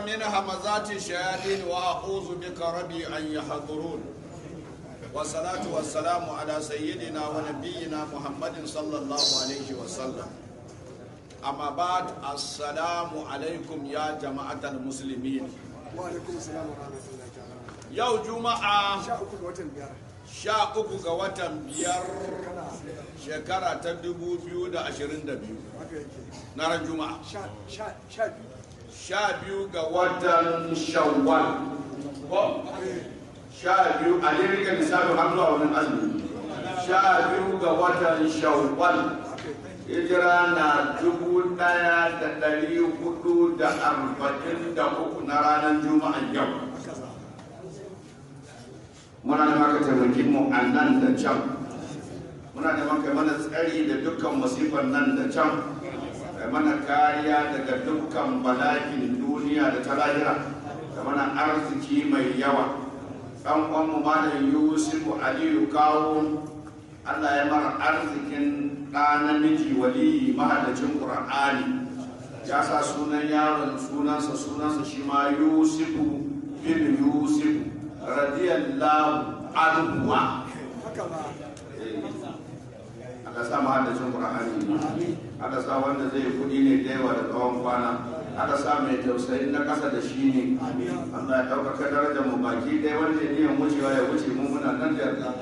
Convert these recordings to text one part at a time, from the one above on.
من همزات الشياطين وأعوذ بك ربي أن يحضرون والصلاة والسلام على سيدنا ونبينا محمد صلى الله عليه وسلم أما بعد السلام عليكم يا جماعة المسلمين wa alaikum salam wa rahmatullahi ta'ala يوم جمعة sha uku ga watan biyar sha uku ga watan biyar shekara ta dubu biyu da ashirin da biyu haka yake na ran juma'a sha sha sha biyu sha biyu ga watan shawwal ko sha biyu a ne rika lissafin har zuwa wani azumi sha biyu ga watan shawwal hijira na dubu daya da dari hudu da arba'in da uku na ranar juma'a yau haka za muna da maka taimaki mu a nan da can muna da maka mana tsari da dukkan masifar nan da can da mana kariya daga dukkan bala'in duniya da ta lahira da mana arziki mai yawa ɗan uwanmu malam yusufu aliyu kawo allah ya mara arzikin ɗa namiji waliyi mahadacin ƙur'ani ya sa sunan yaron sunansa sunansa shi ma yusufu bin yusufu radiyallahu anhu haka za aka sa mahadacin qur'ani aka sa wanda zai kudi ne da yawa da tsawon kwana aka sa mai tausayin na kasa da shi ne Allah ya ɗaukaka darajar mu baki ɗaya wanda ya niyan wucewa ya wuce mu muna nan da yarda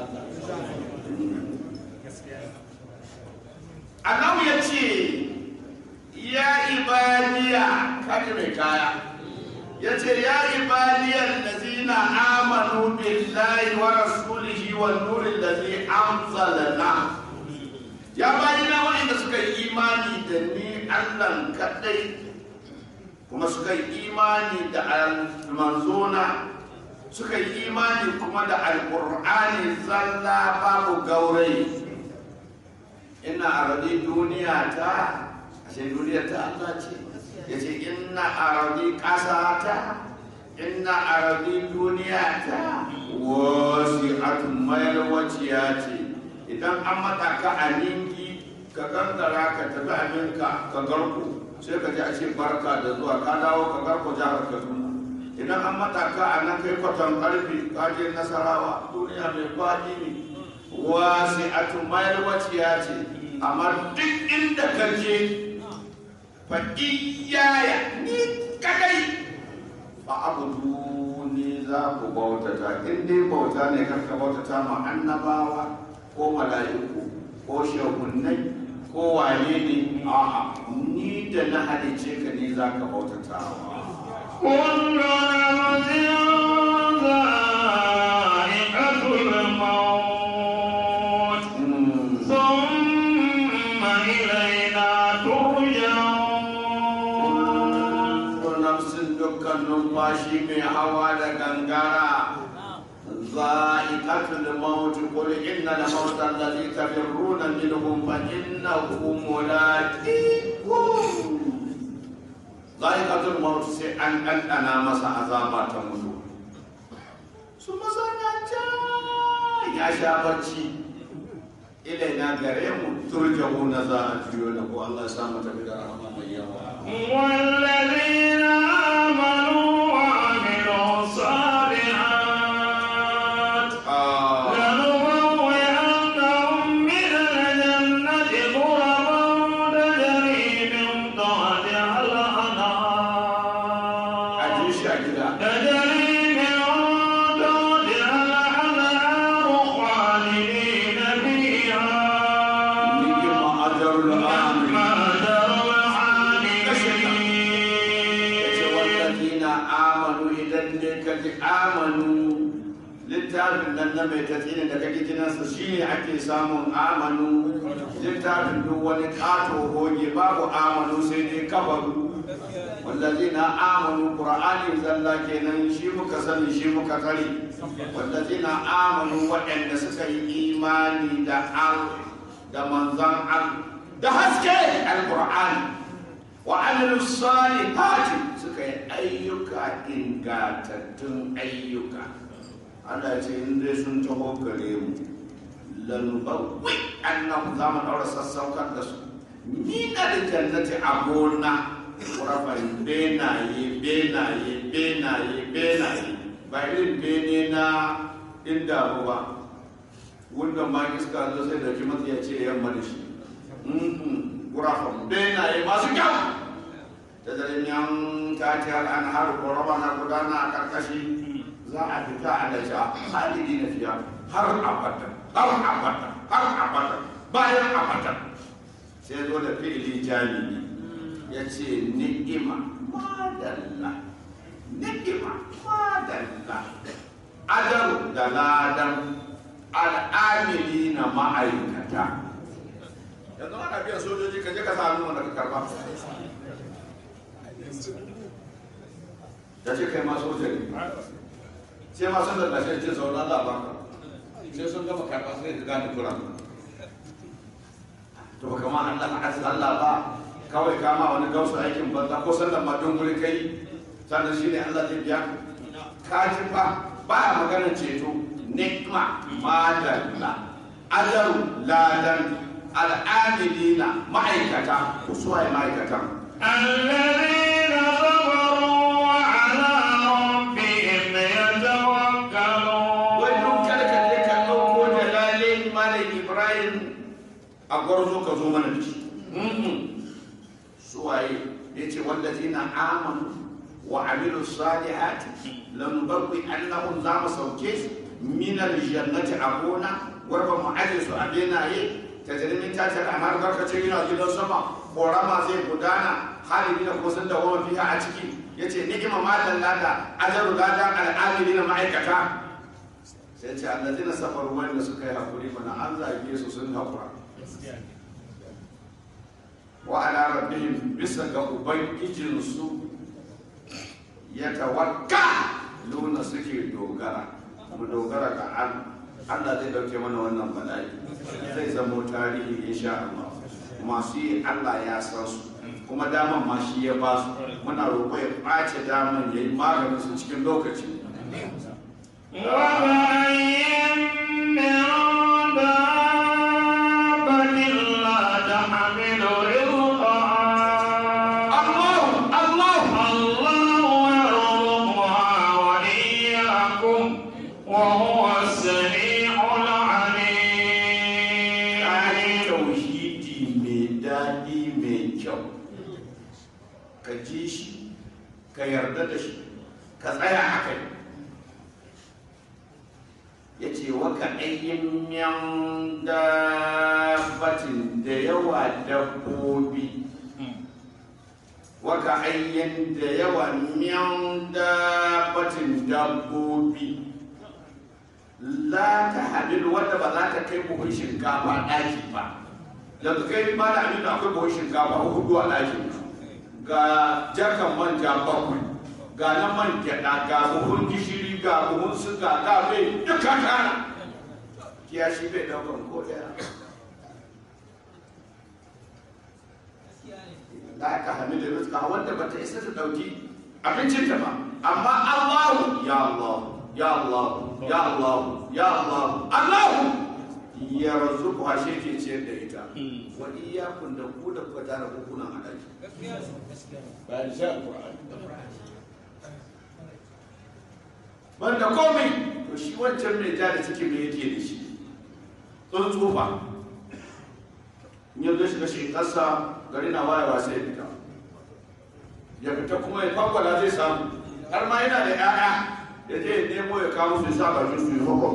Allah ya ce ya ibadiya kaji mai kaya ya ce ya ibadiyar lazina amanu billahi wa rasulihi wa nurin lazi amsalana ya bayina wa'inda suka yi imani da ni allah kaɗai kuma suka yi imani da manzona suka yi imani kuma da alƙur'ani zalla babu gaurayi ina arabi duniya ta ashe duniya ta allah ce ya ce ina arabi ƙasa ta ina arabi duniya ta wasu atun mayar waciya ce idan an mata ka a ninki ka gangara ka tafi aminka ka garku sai ka ji a ce barka da zuwa ka dawo ka garko jihar kaduna idan an mata ka a nan kai kwaton karfi ka je nasarawa duniya mai kwaɗi ne wasu atun mayar waciya ce amma duk inda ka je fa iyaya ni kadai fa abudu ni za ku bautata in dai bauta ne karka bautata ma annabawa ko mala'iku ko shagunnai ko wane ne a'a ni da na halice ka ne za ka bautata كل نفس ذائقة الموت ثم إلينا ترجعون ko nafsin dukkan numfashi mai hawa da gangara ذائقة الموت قل إن الموت الذي تفرون منهم فإنه ملاقيكم ذائقة الموت سي أن أن أنا مسا عذابا تموت ثم سنجا يا شابتي إلينا غريم ترجعون ذا أجيونك الله سامة بك رحمة من يوم والذين آمنوا وعملوا الصالحات آه. لنبوئنهم من الجنة غرفا تجري من تحتها الأنهار أجيش أجدا تجري من تحتها الأنهار خالدين فيها نجم أجر الآمن yace wallazina amanu idan ne ka ji amanu littafin nan na mai tatsini da kake jinansa shine ake samun amanu littafin duk wani kato goge babu amanu sai dai kafaru wallazina amanu qur'ani zalla kenan shi muka sani shi muka kare wallazina amanu waɗanda suka yi imani da al da manzon al da haske alqur'ani wa'amilu salihati suka yi ayyuka ingantattun ayyuka Allah ce in dai sun taho gare mu lalubawwi annahu za mu daura sassaukar da su ni na da jannati a gona kurafan benaye benaye benaye benaye ba irin bene na inda mu ba wanda ma iska zo sai da kuma ya ce yamma da shi gurafan benaye masu kyau da zarin yan tati an har korama na gudana a karkashi za a fita a da sha halidi na fiya har abada har abada har abada bayan abada sai zo da fi'ili jami'i ya ce ni'ima madalla ni'ima madalla adaru da ladan al'amili na ma'aikata yanzu ana biyan sojoji ka je ka sami wanda ka karba ya ce kai ma soja ne sai ma sun da lashe ce sauran Allah ba ka sai sun gama karba sai ka gane kuran to ba kama Allah a Allah ba kawai kama wani gausu aikin banza ko sallan ma don guri kai sannan shi ne Allah zai biya ka ji fa baya maganar ceto nikma madalla ajaru ladan al'amilina ma'aikata ku suwaye ma'aikatan الذين صبروا وعلى ربهم يتوكلون wai duk kada ka je ka ɗauko da lale malam ibrahim a gwarzo ka zo mana da shi suwaye ya ce wallazina amanu wa amilu salihati lam babbi annahum za mu sauke su min aljannati a gona warba mu aje su a benaye ta jirimin ta tare amma barkace yana gidan sama korama zai gudana halin da kuma sun dawo fiha a ciki yace ni'ima ma dallata ajaru lada al'amili na ma'aikata sai ce allazina safaru wanda suka yi hakuri mana an zage su sun hakura wa ala rabbihim bisa ga ubangijinsu ya tawakka luna suke dogara mu dogara ga Allah Allah zai dauke mana wannan bala'i zai zamo tarihi insha Allah masu yi Allah ya san su kuma daman ma shi ya ba su muna roƙo ya ɓace daman ya yi maganin su cikin lokaci وكأين من دابة لا تحمل رزقها Allah Allah الله يرزقها وإياكم وهو السميع kayan العليم tauhidi mai daɗi mai kyau ka ji shi ka yarda da shi ka tsaya a kai ya ce waka ayyin yan dabbatin da yawa dabbobi waka ayyin da yawa yan dabbatin dabbobi la ta hamilu wanda ba za ta kai buhun shinkafa ɗaki ba yanzu kai ma da aminu akwai buhun shinkafa hudu a ɗakin ga jarkan manja bakwai ga na man gyaɗa ga buhun gishiri ga buhun suga ga bai duka kana kiyashi bai ɗaukan ko ɗaya la ka hamilu rizqa wanda ba ta isa ta ɗauki abincinta ba amma Allahu ya Allah ya Allah ya Allah ya Allah Allah ya razuku a shi ke ciyar da ita wa iyakun da ku da kuka tara kuna a ɗaki bayan sha Qur'ani banda komai to shi wancan mai ja da ciki mai yake da shi tsuntsu fa in yanzu shiga shi ƙasa gari na wayewa sai ya fita ya fita kuma ya kwakwala zai samu har ma yana da 'ya'ya ya je ya nemo ya kawo su sa bakin su yi hukun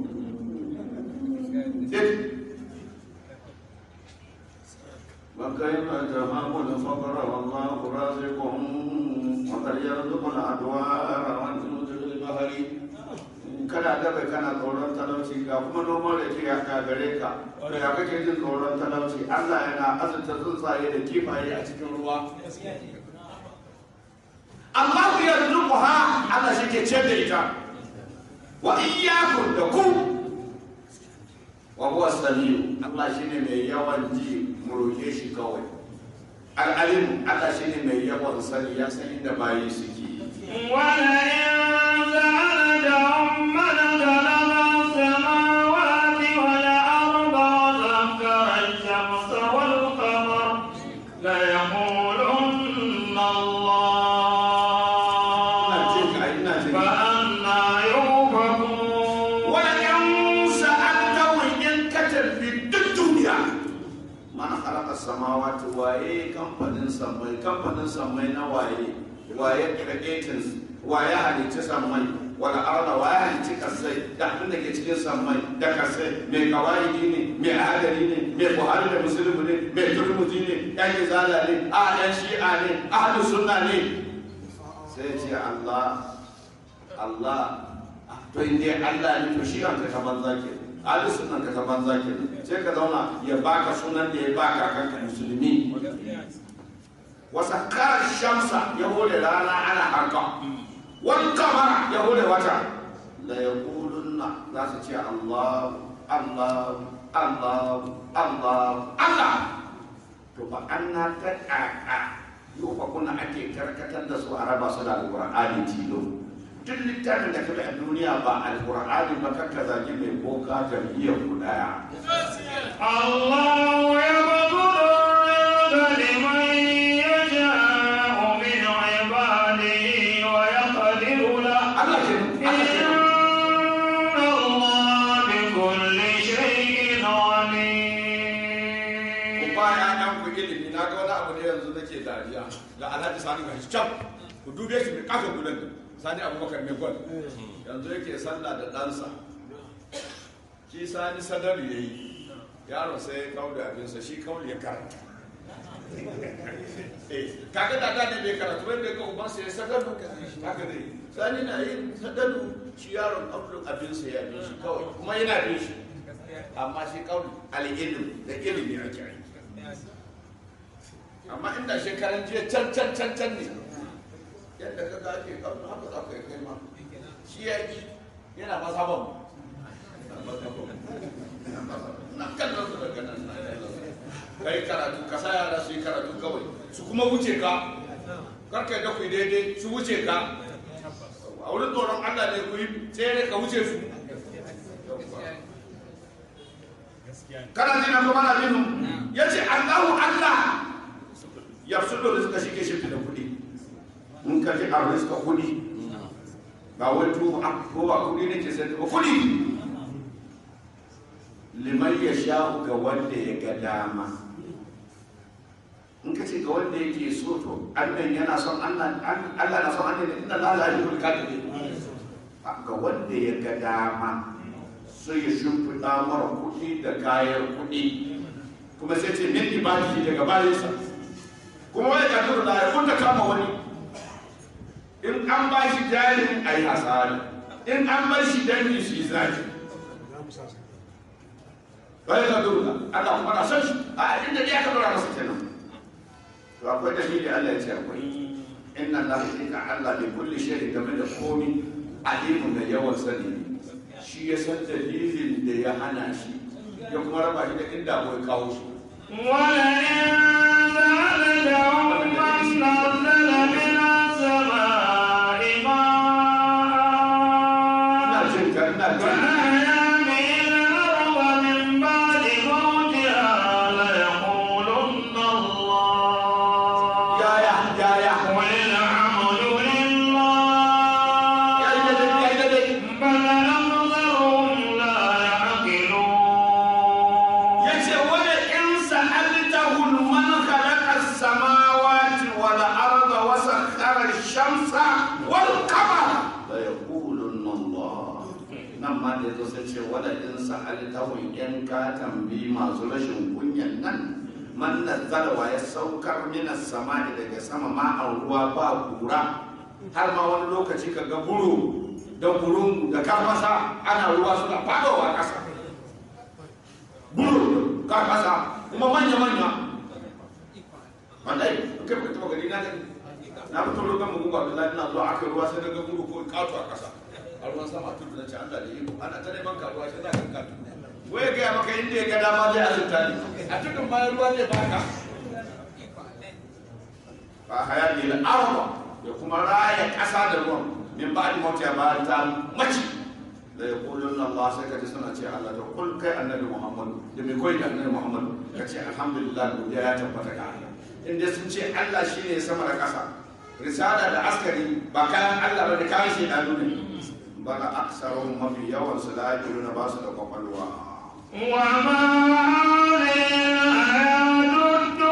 من كيف تهامل الفقر والله رازق وقد يرزق الادوار والجنود بالبحر kana daga kana tsoron talauci ga kuma noman da ke ya gare ka to ya kake jin tsoron talauci Allah yana azurta tsuntsaye da kifaye a cikin ruwa Allah ya rizquha Allah shi ke ce da ita wa iyyakum da ku wa huwa samiu Allah shine mai yawan ji mu roke shi kawai al-alim Allah shine mai yawan sani ya san inda bayi suke ولئن سألتهم من خلق السماوات والأرض وسخر الشمس والقمر ليقولن الله as-samawati waye kamfanin sammai kamfanin sammai na waye waye creating waye halicci sammai wala arda waye halicci kasai da abin da ke cikin sammai da kasai mai kawaidi ne mai adari ne mai buhari da musulmi ne mai turmuzi ne yan izala ne a yan shi'a ne ahlus sunna ne sai ce Allah Allah to inda Allah ne to shi an ka banza ke ahli sunan ka banza ke sai ka zauna ya baka sunan da ya baka kanka musulmi wasa kar shamsa ya hore rana ana harka wani kamara ya hore wata la yaqulunna za su ce Allah Allah Allah Allah Allah to ba anna ta ƙaƙa yau fa kuna ake karkatar da su a raba su da alƙur'ani tilo duk littafin da kaga a duniya ba alƙur'ani ba kakka zagi mai boka jam'iyyar ku daya الله يبسط الرزق لمن يشاء من عباده ويقدر له Allah ke Allah ke إن الله بكل شيء ku عليم ba ya ɗan ku ilimi na ga wani abu ne yanzu nake dariya ga alhaji sani ga shi can ku dube shi mai kafa gudan sani abubakar mai gwal yanzu yake sallah da ɗansa shi sani sadar ya yi yaron sai ya kawo da abinsa shi kawo ya karanta eh kaga da da bai karatu wanda ga uban sa ya sadalu haka dai sani na yin sadalu shi yaron kawo abinsa ya bi shi kawai kuma yana bin shi amma shi kawo al-ilm da ilimi ake aiki amma inda shekaran jiya can can can can ne yadda ka ga ake kawo haka za ka yi kai ma shi ya yi yana mazhaban mu na kallon su daga nan na kallon su. kai karatu ka sa yara su yi karatu kawai su kuma wuce ka karka da ku yi daidai su wuce ka a wurin tsoron Allah ne ku yi tsere ka wuce su kana jina kuma na jinu ya ce Allahu Allah ya su da suka shige shi da kuɗi in ka ji a rizka kuɗi ba wai tuba ko ba kuɗi ne ke sai ba kuɗi liman ya sha'u ga wanda ya ga dama in ka ce ga wanda yake so to annan yana son Allah Allah na son annan inna la la yuhul kafirin ga wanda ya ga dama sai ya shimfiɗa mara kuɗi da kayan kuɗi kuma sai ce min ibadihi daga bayansa kuma wai ka tura da kun ta kama wani in an ba shi jarin a yi hasari in an bar shi dangi shi zaki bai ka tura Allah kuma na san shi a inda ya ka tura masa kenan to akwai dalili Allah ya ce akwai inna Allah hakika Allah bi kulli shay'in game da komi alimun da yawan sani ne. shi ya san dalilin da ya hana shi ya kuma raba shi da inda bai kawo shi ولئن سألتهم من نزل من السماء ina ماء jin ka ina jin ka فأحيا به الأرض من بعد موتها ليقولن الله yaya yaya قل الحمد لله ya yi daidai ya yi daidai بل أكثرهم لا يعقلون ya ce wani in sa'altahum man khalaqa as-samawati wal arda wa sakhkhara ash-shamsa wal qamara la yaqulunna Allah nan ma da yazo sai ce wala in sa'altahum in ka tambi masu rashin kunyan nan man nazzala wa ya saukar minas sama'i daga sama ma'an ruwa ba kura har ma wani lokaci ka ga buru da burungu da karfasa ana ruwa suna fadowa ƙasa buru karfasa kuma manya-manya wallahi kai ba taba gani na gani na fito rokan mu gungu Abdullahi ina zuwa aka ruwa sai daga buru ko kato a ƙasa a ruwan sama tudu na ce Allah da iko ana ta neman karuwa sai za ka kato wai ga maka inda ya ga dama zai azurta ni a tudun bayan ruwa zai baka ba haya ne na arba ya kuma raya ƙasa da ruwan min ba da mawta ba ta mace da ya kulun Allah sai ka ji suna ce Allah da kul kai annabi Muhammadu da mai koyi da annabi Muhammadu ka ce alhamdulillah godiya ya tabbata ga Allah in dai sun ce Allah shine sama da ƙasa risala da askari ba kayan Allah ba da kayan shedanu ne bala aksarun mafi yawan su la yaquluna ba su da kwakwalwa وما هذه الحياة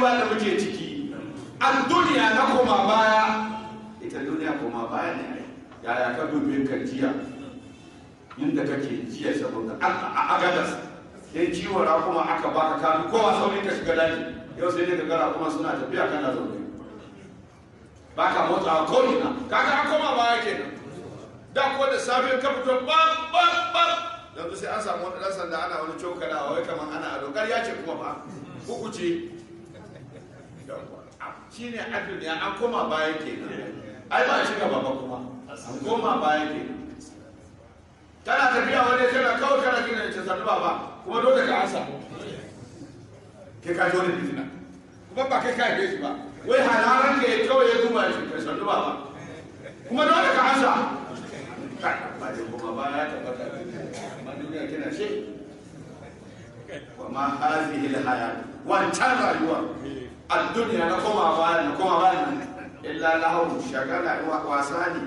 rayuwa da muke ciki a duniya na koma baya ita duniya koma baya ne ai. yaya ka dube ka jiya inda kake jiya saboda a gadas yan ciwon kuma aka baka kanu kowa sauri ka shiga daji yau sai dai ka gara kuma suna tafiya kana zaune baka motsawa ko ina kaga an koma baya kenan da ko da safe ka fito bam bam bam yanzu sai an samu wani dan sanda ana wani cokalawa wai kamar ana ado ƙarya ce kuma ba uku ce shi ne a duniya an koma baya kenan ai ba a shiga ba kuma an koma baya kenan kana tafiya wani kana kawai kana gina da sannu ba kuma dole ka ansa ke ka ji wani fitina kuma ba kai ka haife shi ba wai halaran ka ya kawai ya duba shi ka sannu ba kuma dole ka ansa kai ba dai kuma ba ya tabbata amma duniya kina shi wa ma hazihi alhayat wancan rayuwa الدنيا نقوم أبانا نقوم أبانا إلا له شغل واساني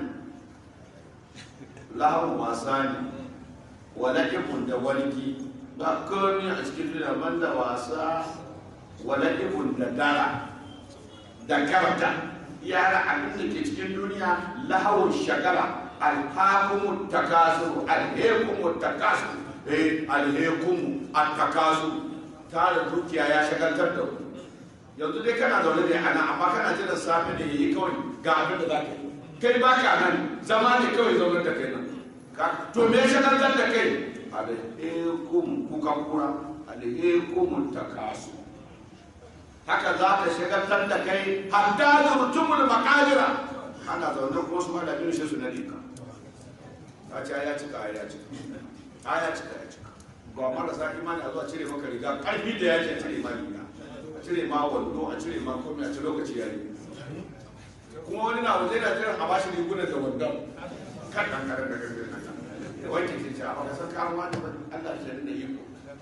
له واساني ولكن دولكي بكوني أشكي من واسا ولكن دارا ذكرت يا abin da ke cikin duniya lahawun shagala alhakumu takasuru alhekumu takasuru eh alhekumu attakasuru tare dukiya ya shagaltar da ku yanzu dai kana zaune ne ana amma kana jiran safe ne yayi kawai ga abin da za ka yi kai ba ka nan zama ne kawai zaunar da kai nan to me ya shagaltar da kai alaikum kuka kura alaikum takasu haka za ta shagaltar da kai hatta zurtumul makajira ana zaune ko su malamin shi su na rika ta ce ya cika ya cika ya cika ya cika ga marasa imani a zuwa cire maka riga karfi da yake cire ma riga cire ma wando a cire ma komai a ci lokaci ya yi kuma wani na waje da jiran a bashi rigunan da wandon kan kan kan kan kan kan da wanke ce ce a baka san kawo wani ba Allah shi da iko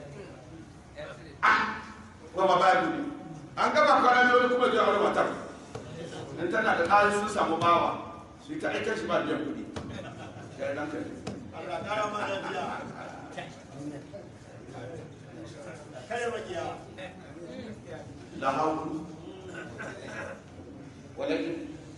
ah kuma ba babu ne an gaba kwana da wani kuma zuwa wani matar in tana da ɗari sun samu bawa su yi ta aikar shi ba biyan kuɗi ya yi ranka Allah kara mana biya. Kare makiya. لا حول ولكن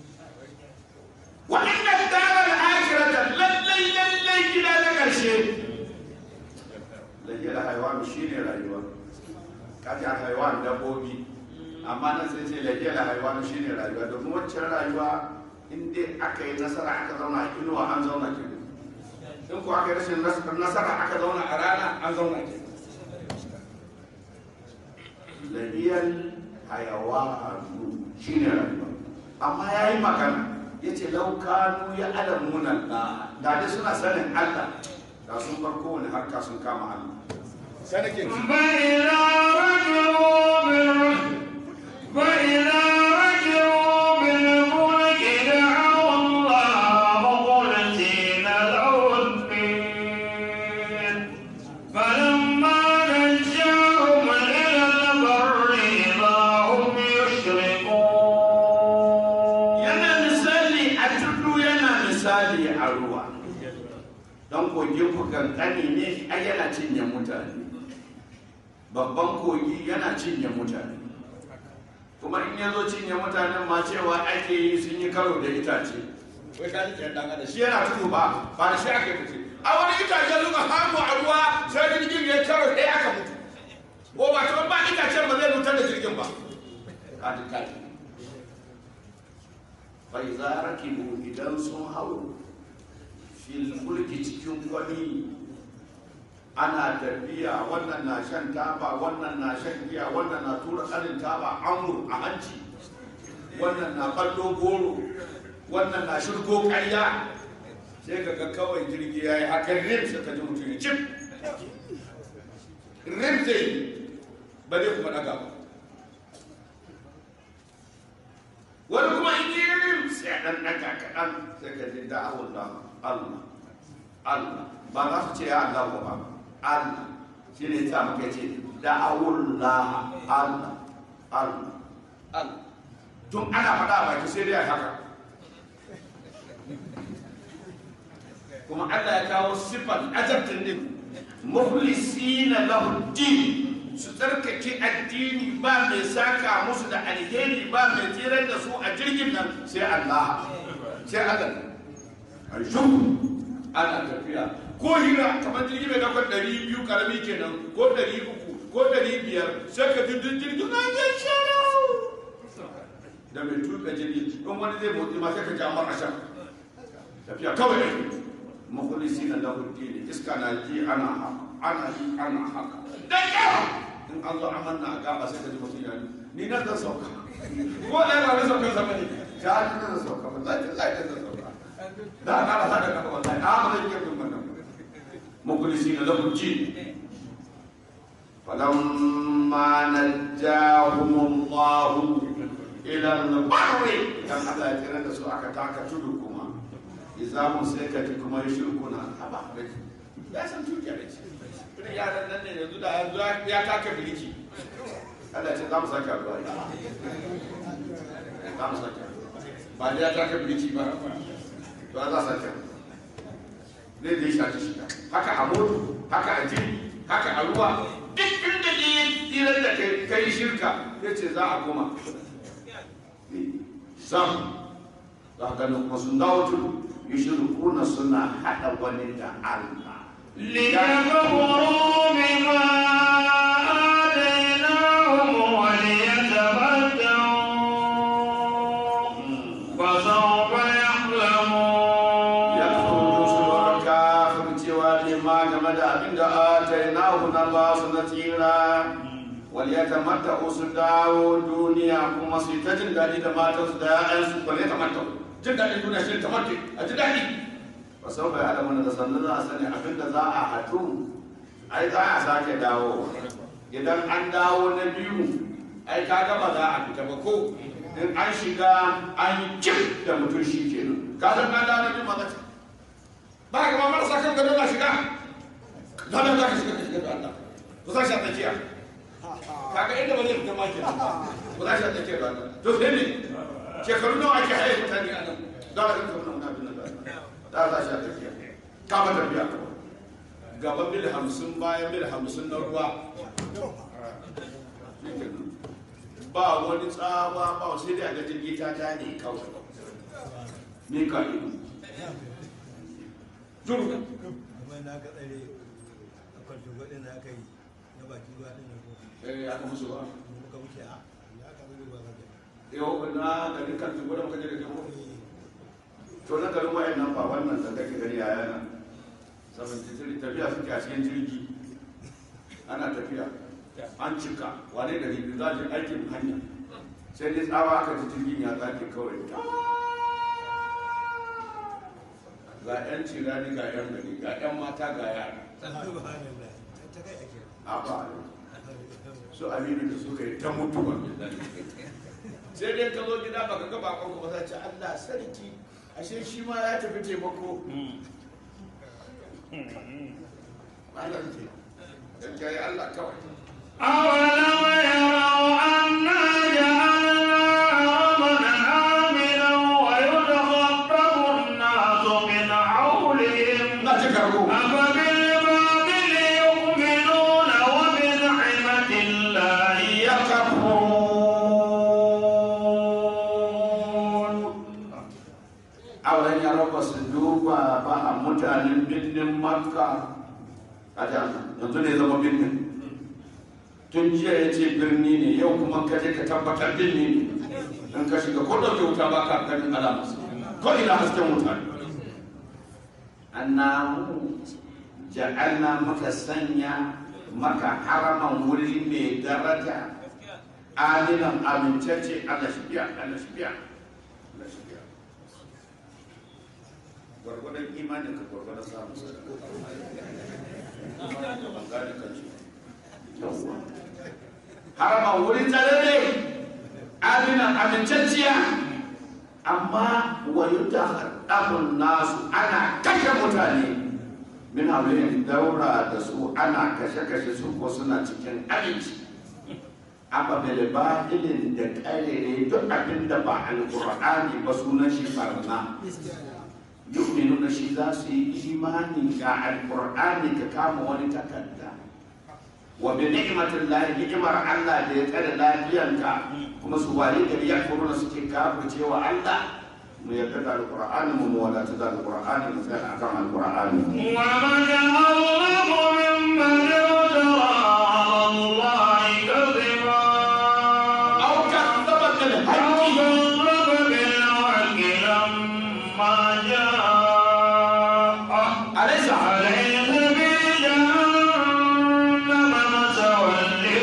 وإن الدار الآخرة للي للي إلى لك شيء للي الحيوان شيني رأيوان كاتي الحيوان دبوبي amma nan sai ce lage da haihuwa shi ne rayuwa domin waccan rayuwa in dai aka yi nasara aka zauna a inuwa an zauna ke in ko aka yi rashin nasara aka zauna a rana an zauna ke lahiyar hayawanu shi ne rayuwa amma ya yi magana ya ce laukanu ya alamunan na da dai suna sanin allah da sun bar kowane harka sun kama allah sanakin فإذا رجعوا بال فإذا رجعوا بالملك دعوا الله مخلصين له الدين فلما نجاهم إلى البر إذا هم يشركون yana misali a tudu yana misali a ruwa don kogin ku kankani ne ai yana cinye mutane babban kogi yana cinye mutane kuma in ya zo cinye mutanen ma cewa ake yi sun yi karo da itace wai ka ji dan adam shi yana tudu ba ba da shi ake fice a wani itace suka samu a ruwa sai jirgin ya karo sai aka mutu ko ba ta ba itacen ba zai mutar da jirgin ba kaji kaji bai za rakibu idan sun hau fil mulki cikin kwani ana tafiya wannan na shan taba wannan na shan giya wannan na tura kanin taba amur a hanci wannan na ballo goro wannan na shirgo karya sai ka ga kawai jirgi ya yi hakan rim sai ka ji mutum ya cip rim zai yi ba zai kuma daga ba wani kuma in yi rim sai dan daga kaɗan sai ka ji da'awun da Allah Allah ba za su ce ya Allah ba Allah shi ne ta muka ce da'awun la Allah Allah Allah tun ana faɗa a baki sai dai a haka kuma Allah ya kawo sifar ajabtin din mukhlisina lahu din su tsarkake addini ba mai saka musu da alheri ba mai tsirar da su a jirgin nan sai Allah sai Allah a shuru ana tafiya ko hira kamar jirgin mai daukar ɗari biyu karami kenan ko ɗari uku ko ɗari biyar sai ka ji duk jirgin na zai sharau da mai tuka jirgi in wani zai motsi ma sai ka ji amar ashar tafiya kawai ne makulisi na lahuddini iska na ji ana haka ana yi ana haka da yawa in an zo amanna a gaba sai ka ji mutum ya ni nan zan sauka ko da yana zan sauka sama ne ta ni nan zan sauka ba zai zai zan sauka da na rasa da kafa wallahi a ba zai yi kin wannan makulisi na lahuddini فلما نجاهم الله إلى البر كان الله يترى سوء كتاك تدكما إذا مسيكة كما يشركنا أبا ya san tukiya da ce irin yaran nan ne yanzu da yanzu ya taka biliki Allah ce za mu sake addu'a za mu sake ba da ya taka biliki ba to za sake ne da ya shaci shi haka a moto haka a jiri haka a ruwa duk inda ne ya tsirar da kai shirka ya ce za a koma sam za ka ganin kuma sun dawo tudu yushrikuna suna haɗa wani da Allah ليكفروا بما آتيناهم وليتمتعوا فسوف يعلمون yakfuru su kafir cewa ne ma game da abin da atainahu na ba su na tsira wal yatamatta su dawo duniya kuma su yi ta jin daɗi da matansu da ƴaƴansu wal yatamatta jin daɗin duniya shi tamatta a ji daɗi ba sau bai haɗa mana da sannan za a sani abin da za a haɗu ai za a sake dawo idan an dawo na biyu ai ka gaba za a fita ba ko in an shiga an yi kif da mutum shi kenan ka san an dawo na biyu ma ba ka ma marasa kan gado na shiga zanen za ka shiga ka shiga da Allah ku sa shi a tsakiya kaga inda ba zai fita ma ke ku sa shi a tsakiya da Allah to sai ne shekaru nawa ake haye mutane a nan za a rinka wani abin nan da za shi a tsakiya kama tafiya gaba mil hamsin bayan mil hamsin na ruwa ba wani tsawa ba sai dai a ga jirgi ta ta ne kawai ni ka ido juru kuma na ga tsare a kwanto gwadin da aka yi na baki ruwa din da ko eh aka musu ba muka wuce a ya ka zai ba zai yau na garin kan tugu da muka je da jamo to na garin wayan nan ba wannan da kake gani a yana 73 tafiya suke a cikin jirgi ana tafiya an cika wane da ribi za a je aikin hanya sai dai tsawa aka ji jirgin ya tsake kawai ga 'yan cirani ga 'yan gari ga 'yan mata ga yara subhanallah ta kai ake a ba su aminu da suka yi ta mutuwa sai dai ka zo gida baka ga bakon ba sai ce Allah sarki ashe shi ma ya tafi taimako Allah ce gaskiya ya Allah kawai أولم يروا أنا جعلنا حرما آمنا ويتخطف الناس من حولهم na ji karbo أفبالباطل يؤمنون وبنعمة الله يكفرون auren ya raba su duba ba a mutanen birnin makka a jami'a yanzu ne zama birnin tun jiya ya ce birni ne yau kuma ka je ka tabbatar birni ne in ka shiga ko ɗauke wuta ba ka ganin alamus ko ina hasken wuta ne annamu ja'alna maka sanya maka haraman wuri mai daraja aminan amintacce Allah shi biya Allah shi biya Allah shi biya gwargwadon imanin ka gwargwadon samun sadaka ban gane kan shi yawwa haraman wurin tsararre aminan amintacciya amma wayu da haɗamun nasu ana kashe mutane min haulin daura da su ana kashe-kashe su ko suna cikin aminci amma bai ba ilin da karere duk abin da ba alƙur'ani ba sunan shi barna yu'minu da shi za su yi imani ga alƙur'ani ka kama wani takarda wa bi ni'matin lahi ni'mar Allah da ya tsare lafiyanka kuma su wari gari ya furuna suke kafirce wa Allah mu yarda da alqur'ani mu mu wadata da alqur'ani mu tsaya akan alqur'ani ومن أظلم ممن افترى على الله كذبا aw kadzaba bil أو haqqi كذب بالحق لما جاءه alaysa أليس في جهنم مثوى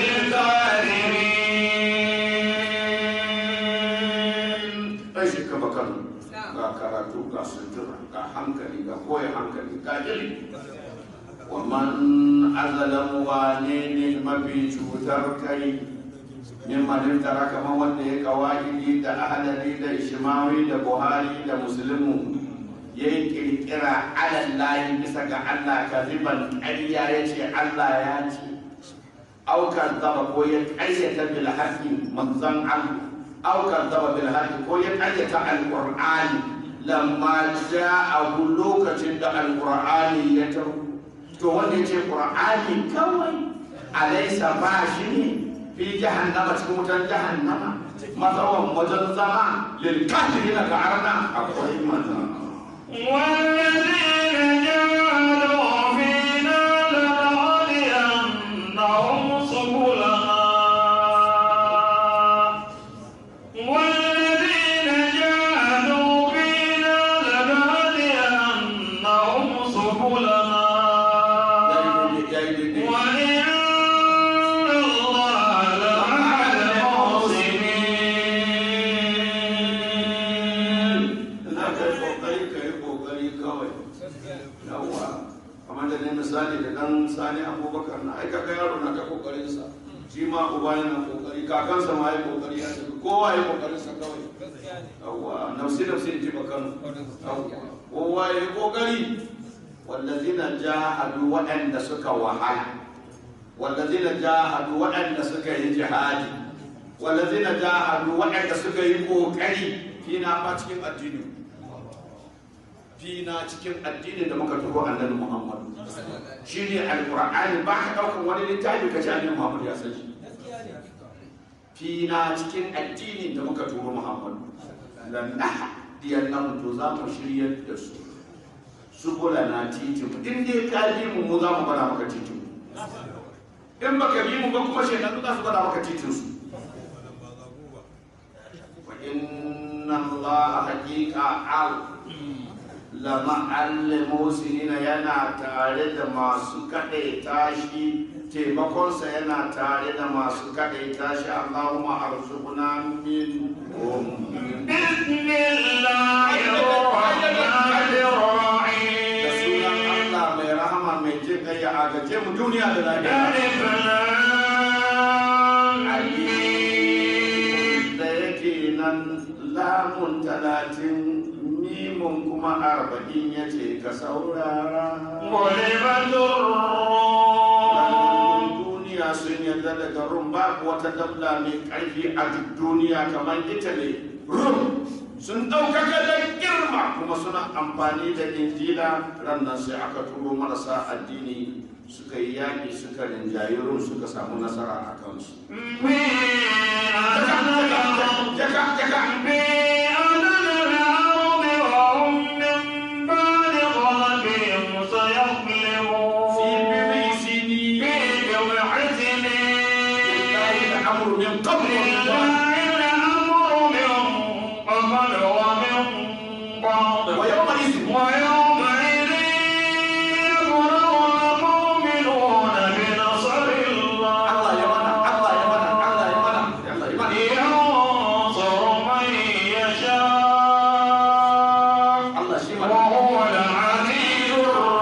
للكافرين ai shi kama kan ga karatu ga sutura ga hankali ga koya hankali ga ilimi wa man azalamu wane ne mafi cutar kai min man tara kamar wanda ya kawai da ahalari da ishimawi da buhari da musulmi ya yi kirkira alallahi bisa ga allah kaziban ƙarya ya ce allah ya ce aukar zaba ko ya ƙaryata bil haqqi manzon allah aukar zaba bil haqqi ko ya ƙaryata alqur'ani lamma ja'ahu lokacin da alqur'ani ya taho to wanda ya ce qur'ani kawai alaysa ba shi ne fi jahannama cikin wutar jahannama matsawan wajen zama lil kafirina ga arna akwai manzon والذين جاهدوا فينا لنهدينهم سبلنا والذين جاهدوا فينا لنهدينهم سبلنا وإن الله لمع المحسنين za ka yi kokari ka yi kokari kawai yawwa kamar da ne misali da dan sani abubakar na aika ga yaro na ta kokarin sa shi ma uba yana kokari kakansa ma yi kokari ya tafi kowa yi kokarin sa kawai yawwa nafsi nafsi in ji bakan yawwa kowa yi kokari wallazina jahadu waɗanda suka wahala wallazina jahadu waɗanda suka yi jihadi wallazina jahadu waɗanda suka yi kokari fina fa cikin addini fina cikin addinin da muka turo annabi Muhammad shine alqur'ani ba ka daukan wani littafi ka ce annabi Muhammad ya san shi fina cikin addinin da muka turo Muhammad lan diyannan to za mu shiryar da su subula na titi mu in dai ka bi mu mu za mu bada maka titin mu in baka bi mu ba kuma shaitan za su bada maka titin su wa inna allaha haqiqa al lama al-musinina yana tare da masu kaɗai tashi taimakonsa yana tare da masu kaɗai tashi Allahumma arzuqna min بسم الله الرحمن da الرحيم sunan Allah mai rahama mai jin kai ya agace mu duniya da lafiya ألف لام Ali da yake nan lamun talatin mimun kuma arba'in ya ce ka saurara غلبت الروم duniya sun yarda daga rum babu wata dabla mai ƙarfi a duk duniya kamar ita ne rum sun ɗaukaka da girma kuma suna amfani da injila rannan sai aka turo marasa addini suka yi yaƙi suka rinjayi rum suka samu nasara a kansu في أدنى الأرض jaka jaka في أدنى الأرض وهم من بعد غلبهم fi سيغلبون bibi sini في بضع سنين lillahi al-amru min qabl wa min ba'd لله الأمر من قبل ومن بعد wa yawma idhin ويومئذ يفرح المؤمنون بنصر الله Allah ya mana Allah ya mana Allah ya mana Allah ya mana ينصر من يشاء Allah shi mana وهو العزيز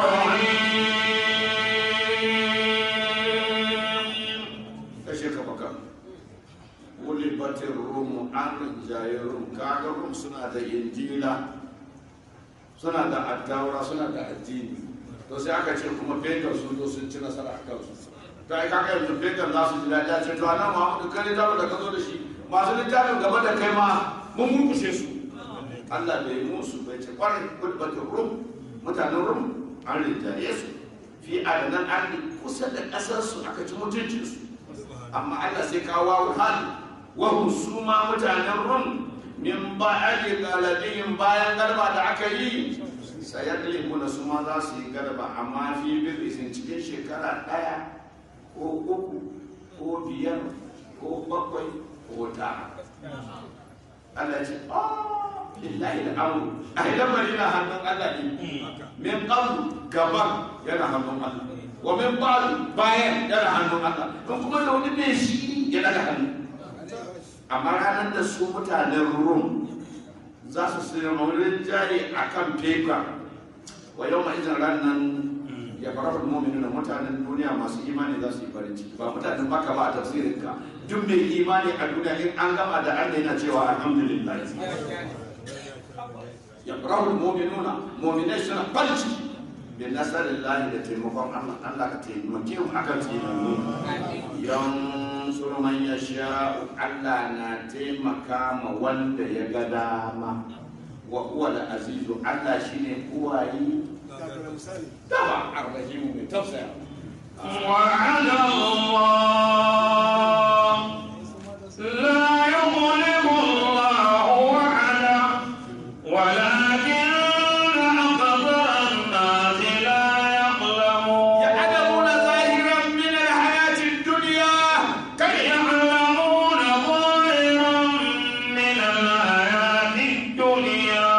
الرحيم kashe ka baka wuli batin rum an jaye rum kaga rum suna da injila suna da attaura suna da addini to sai aka ce kuma fegan sun zo sun ci nasara a kansu to ai kaga yanzu fegan za su ji daɗi a ce to anan Muhammadu kai littafin da ka zo da shi masu littafin gaba da kai ma mun murkushe su Allah bai yi musu bai ce kwarai wuli batin rum mutanen rum an rinjaye su fi fi adanan ardi kusa da ƙasarsu aka ci mutuncinsu amma Allah sai kawo wawu hal wahum su ma mutanen rum min ba'adi galabihim bayan garba da aka yi sayadlimuna su ma za su yi garba amma fi birrisin cikin shekara ɗaya ko uku ko biyar ko bakwai ko tara Allah ya ce "Ah, lillahi al'amru ai lamari na hannun Allah ne min qablu gaban yana hannun Allah wa min ba'du bayan yana hannun Allah don kuma da wani mai shi ya daga hannu amma ranar da su mutanen rum za su sayar maurin jari a kan fefa wa yau ma izin ranar ya fara da mominin mutanen duniya masu imani za su yi farin ciki ba mutanen baka ba a tafsirin ka duk mai imani a duniya in an gama da Allah yana cewa alhamdulillah ya fara da mominuna mominai suna farin ciki bin nasarar lahi da taimakon Allah Allah ka taimake mu akan taimako yan man ya sha Allah na taimaka ma wanda ya ga dama wa huwa al-azizu Allah shine uwayi Kafin misali. dama arrahimu mai tafsaya وعد الله لا يظلم الله وعده ولكن أكثر الناس لا يعلمون يعلمون ظاهرا من الحياة الدنيا كيف يعلمون ظاهرا من الحياة الدنيا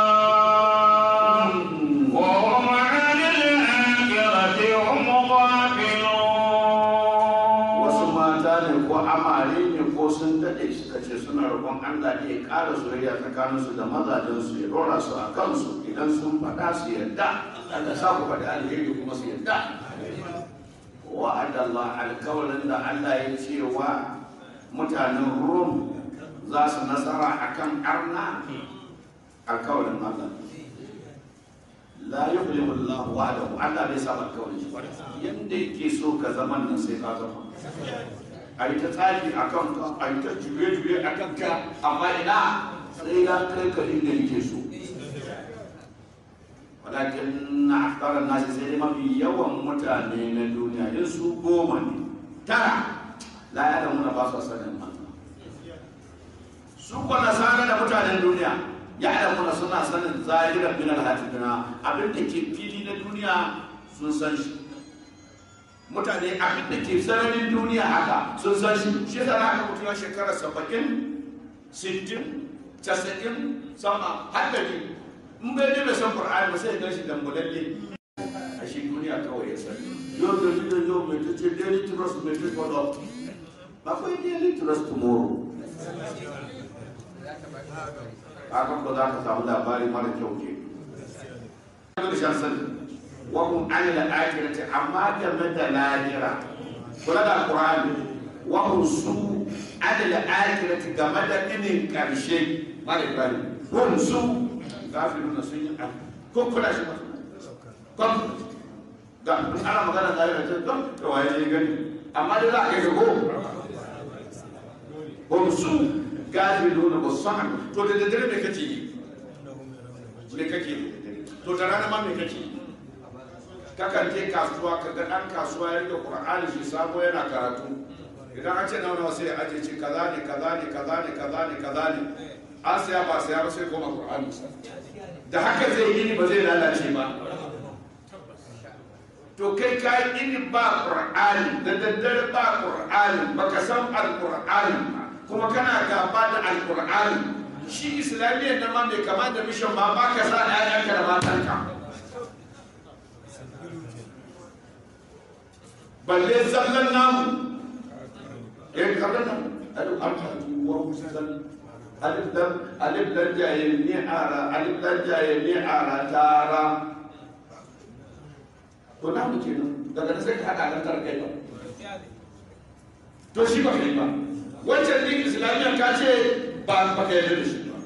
وهم عن الآخرة هم غافلون wasu mata ne ko amare ne ko sun daɗe suka ce suna roƙon Allah ne ya ƙara soyayya tsakaninsu da mazajensu ya ɗora su a kansu idan sun faɗa su yarda Allah sa ku faɗi alheri kuma su yarda wa'ada Allah alkawarin da Allah ya ce wa mutanen Rom za su nasara akan arna alkawarin Allah la yuhlimu Allah wa'adahu Allah bai saba alkawarin shi yanda yake so ka zaman nan sai ka zama a yi ta tsari a kan ka a yi ta juye-juye a kan ka amma ina sai ya kai ka inda yake so walakin na akarar nasi sai dai mafi yawan mutane na duniya yin su goma ne tara la ya muna ba su sanin Allah su ko nasara da mutanen duniya ya muna suna sanin zahiran min alhatina abin da ke fili na duniya sun san shi mutane abin da ke sararin duniya haka sun san shi shi yasa na aka mutu ya shekara saba'in sittin casa'in sama haddari in bai ne bai san qur'ani ba sai ya gan shi dambulalle a shi duniya kawai ya sani yau da shi da yau mai ta ce daily trust mai ta follow ba kai daily trust tomorrow hakan ba za ka samu labari mara kyau ke da shan sani wa hum an al-akhirati amma game da lahira kula da alqur'ani wa hum su an al-akhirati game da inin karshe mara ibrahim hum su gafiruna sun yi ko kula shi ba kon ga in ana magana da ya ce to to waye ne gani amma dai za a kai ko hum su gafiruna ba san to da daddare me kake yi me kake yi to da rana ma me kake yi kakan je kasuwa ka ga dan kasuwa ya rike qur'ani shi sabo yana karatu idan an ce na wani sai aje ce kaza ne kaza ne kaza ne kaza ne kaza ne an saya ba saya ba sai koma qur'ani da haka zai yi ni ba zai lalace ba to kai ka yi ni ba qur'ani da daddare ba qur'ani baka san alqur'ani ba kuma kana gaba da alqur'ani shi islamiyyar nan ma mai kama da mission ma ba ka sa ƴaƴanka da matanka balle zallan namu eh kaga nan alif alif wa musal alif lam alif lam jaye ni ara alif lam jaye ni ara tara to na mu kenan daga nan sai ka hada nan tarkai ba to shi ba kai ba wancan din islamiyya ka ce ba ba ka yarda da shi ba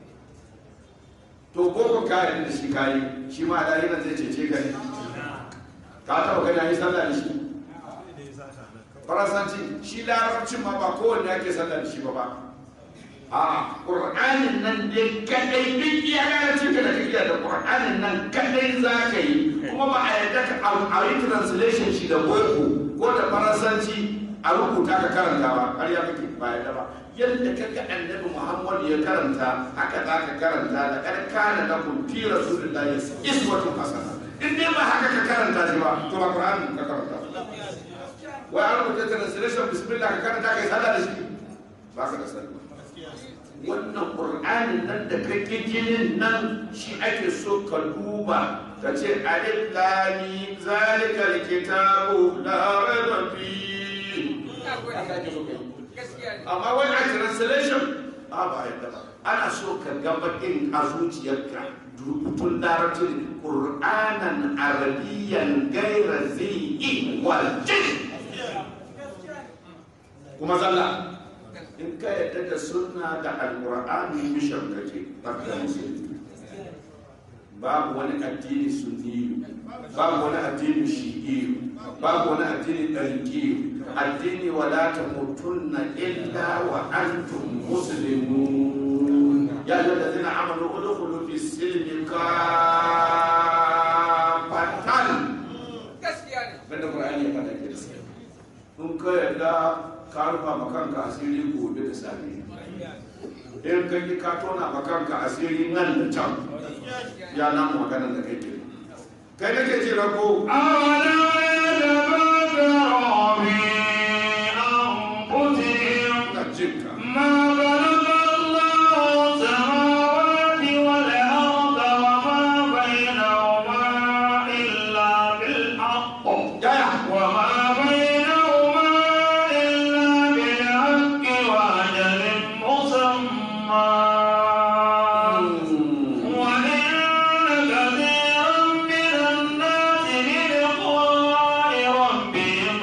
to boko ka yarda da shi kai shi ma da yana zai cece ka ne ka taba gani yi sallah da shi faransanci shi larabcin ma ba kowanne ake sallah da shi ba ba a ƙur'anin nan dai kadai duk iya gane ka da kake da ƙur'anin nan kadai za ka yi kuma ba a yarda ka a yi translation shi da boko ko da faransanci a rubuta ka karanta ba har ya kake ba yarda ba yadda ka ga annabi muhammad ya karanta haka za ka karanta da karkana da kun fi rasulullahi iswatun hasana in dai ba haka ka karanta shi ba to ba ƙur'anin ka karanta wai an rubuta translation bismillah ka karanta kai sallah da shi ba ka da sallah wannan ƙur'anin nan da kake jinin nan shi ake so ka duba ka ce alif lami zalika alkitabu la raiba fi haka ake so ka yi amma wani a translation a ba yadda ba ana so ka ga bakin a zuciyarka rubutun larabcin ƙur'anan arabiyyan gaira zai wal jin kuma zalla in ka yadda da sunna da alƙur'ani mishan kake barka musulmi babu wani addini sunni babu wani addini shi'i babu wani addini ɗarki addini wala ta mutunna illa wa antum muslimun ya yi da zina amalu udkhulu fi silmi kafatan banda qur'ani ya fada ke in ka yadda ka rufa ma kanka asiri gobe da safe in ka yi ka tona ma kanka asiri nan da can ya nan maganar da kai ke kai nake ce rako أولا يتفكروا في أنفسهم ina jinka ما خلق الله السماوات والأرض وما بينهما إلا بالحق yaya وما بينهما إلا بالحق وأجل مسمى وإن كثيرا من الناس بلقاء ربهم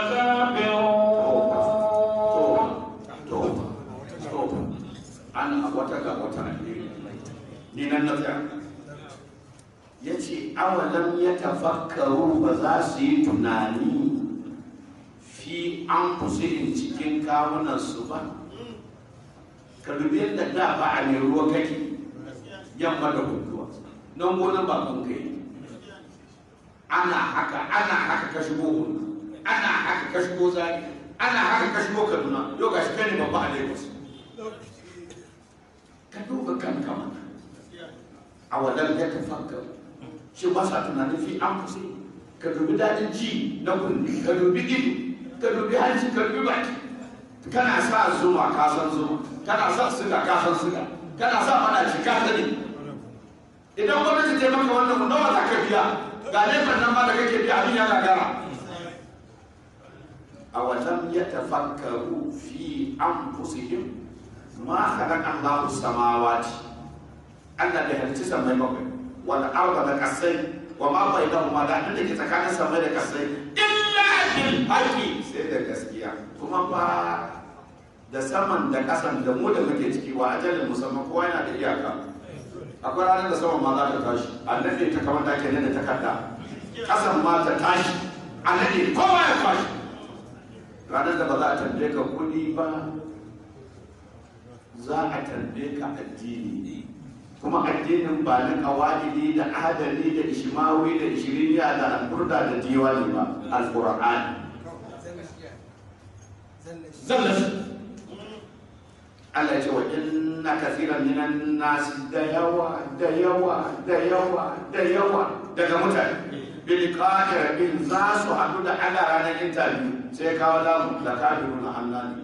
لكافرون ana wata ga wata alheri ni nan na tsaya ya ce awalam ya tafakkaru ba za su yi tunani fi an kusurin cikin kawunansu ba ka dubi yadda da ba a mai ruwa kake yamma da hukuwa nan gonan baban kai ana haka ana haka ka shigo hundu ana haka ka shigo zari ana haka ka shigo kaduna yau ga shi kai ne babba a lagos ka duba kanka mana a wadar ya tafakka shi ba sa tunanin fi an fusi ka dubi daɗin ji na kunni ka dubi ido ka dubi hanci ka dubi baki kana sa zuma ka san zuma kana sa siga ka san siga kana sa madaci ka sani idan gwamnati ta maka wannan nawa za ka biya ga laifin nan ma da kake biya abin ya gagara a wajen ya tafakkaru fi an fusihim ma khalaqa Allahu samawati Allah bai halicci samai bakwai wal arda da kasai wa ma bainahuma da abin da ke tsakanin samai da kasai illa bil haqqi sai da gaskiya kuma ba da saman da kasan da mu da muke ciki wa ajalin musamman kowa yana da iyaka akwai ranar da saman ma za ta tashi annabi ta kamar da ke nan da takarda kasan ma ta tashi annabi kowa ya tashi ranar da ba za a tambaye ka kuɗi ba za a tambaye ka addini kuma addinin ba na kawalidi da adali da ishmawi da ishiriniya da alburda da diwani ba alqur'ani zallas Allah ya ce wa inna kathiran minan nas da yawa da yawa da yawa da yawa daga mutane bil qadir in za su hadu da Allah ranar interview sai kawo lamu da kafirun Allah ne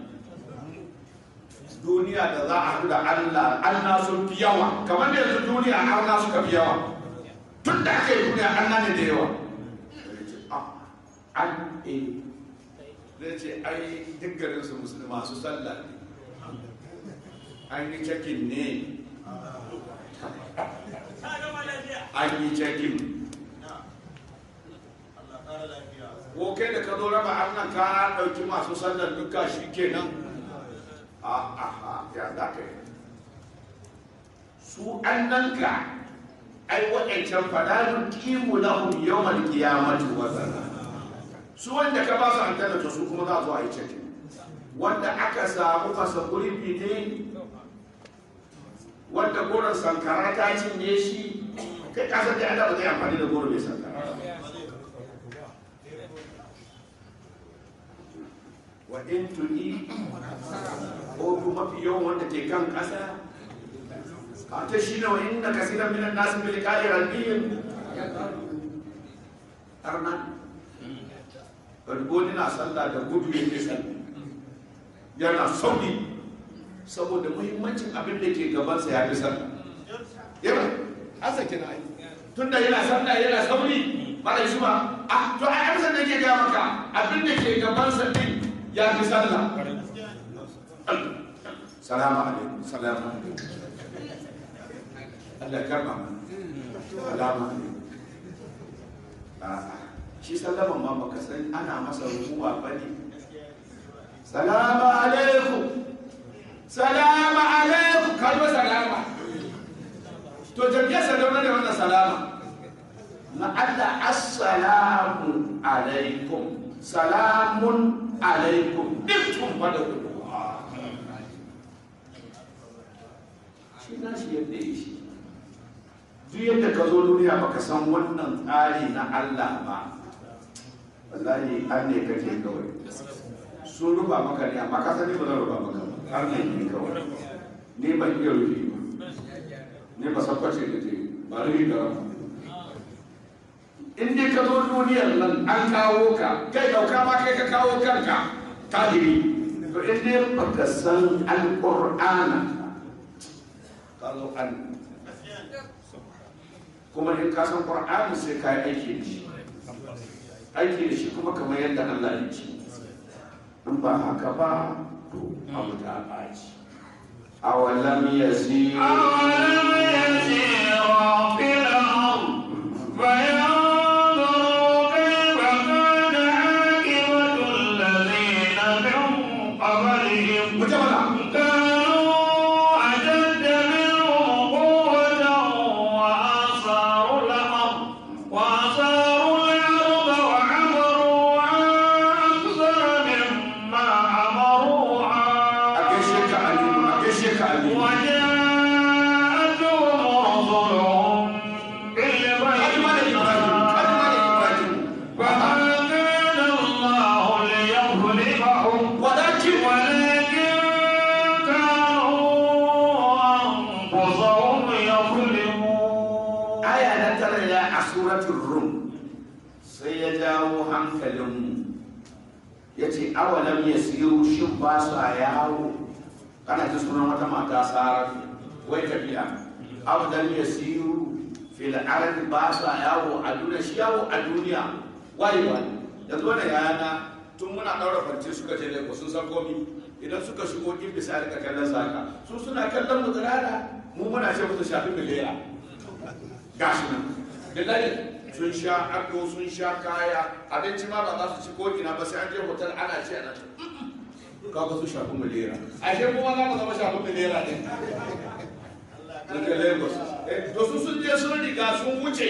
duniya da za a haɗu da Allah Allah sun fi yawa kamar da yanzu duniya Allah suka fi yawa tun da aka yi duniya Allah ne da yawa an e zai ce ai duk garin su musulmi masu sallah ne an yi cakin ne an yi cakin ko kai da ka zo raba annan ka ɗauki masu sallar duka shi kenan a ya za ka yi su annanka ai waɗancan fadalun kimu lahum yawmal qiyamati wazana su wanda ka ba su aljanna to su kuma za su yi cikin wanda aka samu fasa gurbi ne wanda goron sankara ta cinye shi kai kasar da Allah ba zai amfani da goro mai sankara wa in tuni ko kuma mafi yawan wanda ke kan kasa a ta shi ne wa inna kasiran minan nasu bil qa'i rabbihim arnan Bargoni na sallah da gudu yake sallah yana sauri saboda muhimmancin abin da ke gabansa ya fi sallah yana asa kina ai tunda yana sallah yana sauri ba da shi ba a to ai amsa da ke ga maka abin da ke gabansa din ya fi sallah salamu alaikum salamu alaikum Allah ya karba mana salamu alaikum a'a shi sallaman ma baka san ana masa ruwa ba ne salamu alaikum salamu alaikum kalma salama to jami'a sadauna ne wannan salama na Allah assalamu alaikum salamun alaikum dukkan ba da kudu shi na shi yadda ya shi duk yadda ka zo duniya baka san wannan tsari na Allah ba wallahi an ne kake kawai sun rufa maka ne amma ka sani ba zan rufa maka ba har ne ne kawai ne ban iya rufe ba ne ba sakwace da te ba rufe da rama in dai ka zo duniyar nan an kawo ka kai dauka ma kai ka kawo kanka tahiri to in dai baka san alqur'ana ka zo an kuma in ka san qur'ani sai ka yi aiki da shi aiki da shi kuma kamar yadda Allah ya ce in ba haka ba to abu ta ɓaci awalam yasiru أولم يسيروا في الأرض فينظروا كيف كان عاقبة الذين من قبلهم mutum كانوا أشد منهم قوة وآثاروا الأرض وآثاروا الأرض وعمروها أكثر مما a عمروها gaishe ka aliyu a gaishe ka aliyu وجاءتهم رسلهم kalma da ibrahim kalma da ibrahim بالبينات فما كان الله ليظلمهم walakin ولكن كانوا أنفسهم يظلمون aya na tara ya a suratul rum sai ya jawo hankalinmu ya ce awalam ya siyo shin ba su a yawo kana ta sunan wata mata sarar wai tafiya awalam ya siyo fil ardi ba su a yawo a duniya shi yawo a duniya wai wai yanzu wannan yana tun muna daura farce suka je lagos sun san komi idan suka shigo in bisa rika kallon saka su suna kallon mu tsirara mu muna ce musu shafi miliya gashi nan billahi sun sha ado sun sha kaya abinci ma ba za su ci ko ina ba sai an je hotel ana ci ana ci kaga su shafi milera ashe kuma za mu zama shafi milera ne daga lagos Eh, to su sun je sun riga sun wuce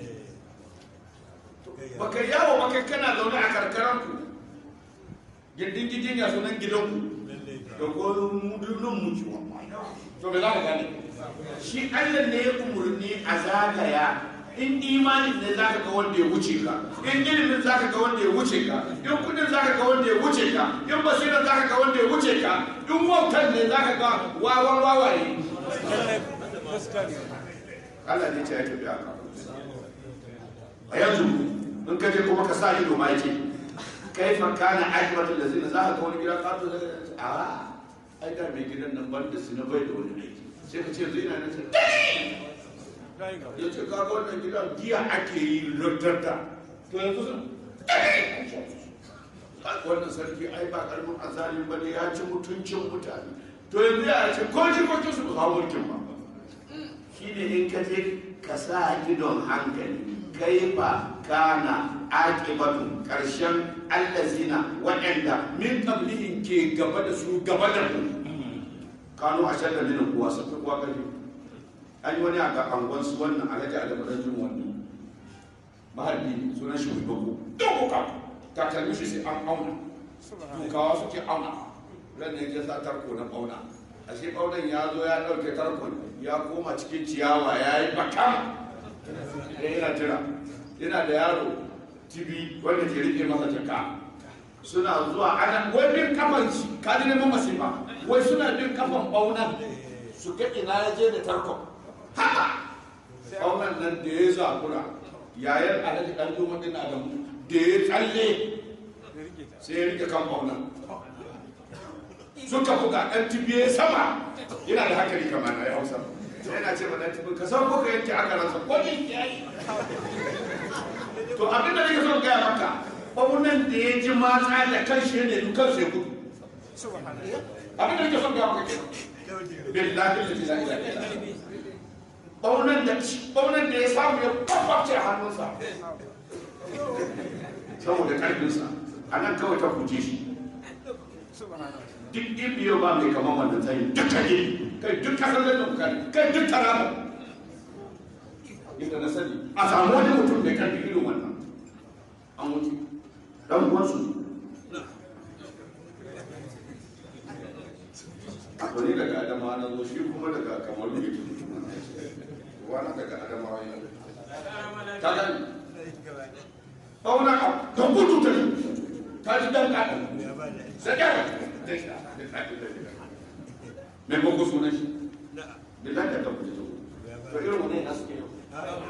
baka yawo baka kana zaune a karkaranku gindin gidin ya sunan gidanku da ko mudunan muke to me za ka gane shi Allah ne ya umurni a zagaya in imanin ne za ka ga wanda ya wuce ka in ilimin za ka ga wanda ya wuce ka in kudin za ka ga wanda ya wuce ka in basirar za ka ga wanda ya wuce ka in wautan ne za ka ga wawan wawaye Allah ne ce ya tafi aka a yanzu in ka je kuma ka sa ido ma yake kai fa kana ajmatul lazina za ka ga wani gidan kato da a ai da mai gidan nan ban da su na bai da wani aiki sai ka ce yanzu ina nan sai ya ce kaga wannan gidan giya ake yi lantarta to yanzu sun wannan sarki ai ba karamin azalin ba ne ya ci mutuncin mutane to yanzu ya ce ko shi ko su ba kawo mulkin ba shi ne in ka je ka sa idon hankali kai ba kana aƙibatu ƙarshen allazina waɗanda min qablihim ke gaba da su gaba da ku kanu a shadda minin kuwa sun fi kuwa ƙarfi an yi wani a ga angon su wannan alhaji alamaran jin wannan maharbi sunan shi mai bako dogo ka takalmi shi sai an auna dukawa suke auna ran ne ya sa tarko na auna ashe ɓaunan ya zo ya ɗauke tarkon ya koma cikin ciyawa ya yi bakam ya yana jira yana da yaro tibi wanda ke rike masa jaka suna zuwa ana wai bin kafan shi ka ji neman masifa wai suna bin kafan ɓaunan su ga ina ya je da tarkon haka ɓaunan nan da ya zakura yayan alhaji ɗan juma ɗin adamu da ya tsalle sai ya rike kan ɓaunan suka buga ɗan tibiye sama yana da hankali kamar na hausa sai yana ce ma ɗan tibi ka san ko ka yanke aka ransa ko ne ya yi to abin da nake son gaya maka ɓaunan da ya ji matsa da kan shi ne dukan sai gudu abin da nake son gaya maka kenan billahi la ilaha illa ɓaunan da ɓaunan da ya samu ya kwakwabce hannunsa saboda ƙarfinsa a nan kawai ta kuce shi duk ibiyo ba mai kamar wannan tsayin duk kage kai duk kasar da dukkan kai duk tarama inda na sani a samu wani mutum mai karfi irin wannan an mutu dan uwansu to ni daga adamawa na zo shi kuma daga kamaru ne wani daga adamawa ya ta gani ɓauna a kan gudu ta ta ji dan kaɗan sai kyara me ko ko sunan shi billahi da tabbata to to irin wannan yana suke yau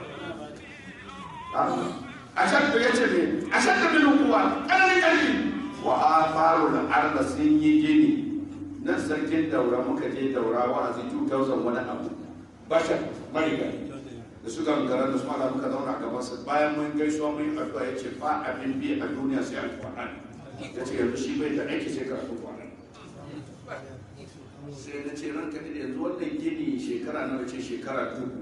a shan da yace ne a shan da bin kuwa kananin karfi wa afaru da arda sun yi gini nan sarkin daura muka je daura wa'azi 2000 wani abu bashar marigayi da su gangara da su ala muka zauna a gaban sa bayan mun gaisuwa mun yi addu'a yace ba abin bi a duniya sai alqur'ani yace yanzu shi bai da aiki sai karatu qur'ani sai na ce ranka da yanzu wannan gini shekara nawa ce shekara dubu